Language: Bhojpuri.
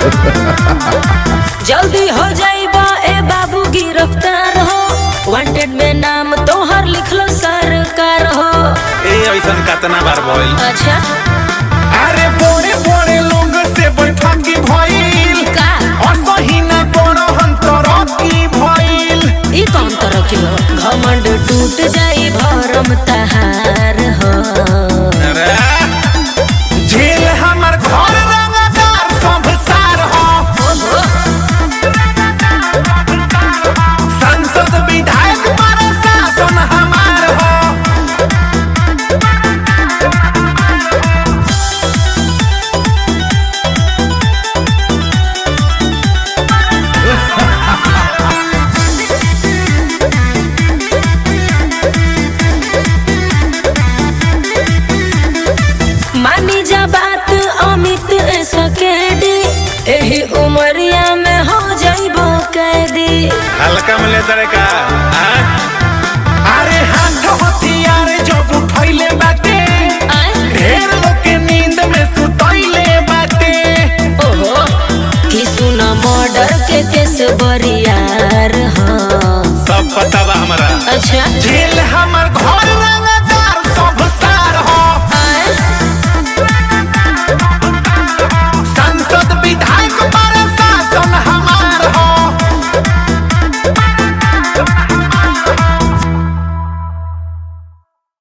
जल्दी हो जाइबा ए बाबू गिरफ्तार हो वांटेड में नाम तोहर लिखलो सरकार हो ए ऐसन कतना बार भइल अच्छा अरे बोरे बोरे लोग से बैठकी भइल का असही ना कोनो हंतर की भइल ई कौन तरह के हो घमंड टूट जाई भरम तहार हो अरे झेल हमर घर रंगदार सब सार हो संसद विधायक पर शासन हमार हो मानी जा बात अमित सकेडी एही उमरिया में हो जाइबो कैदी हल्का में ले तड़े का हाँ? अरे हाथ हथियार जब उठैले बाटे आय ढेर लोग के नींद में सुतैले बाटे ओहो कि सुन मर्डर के केस बरियार हो सब पता बा हमरा अच्छा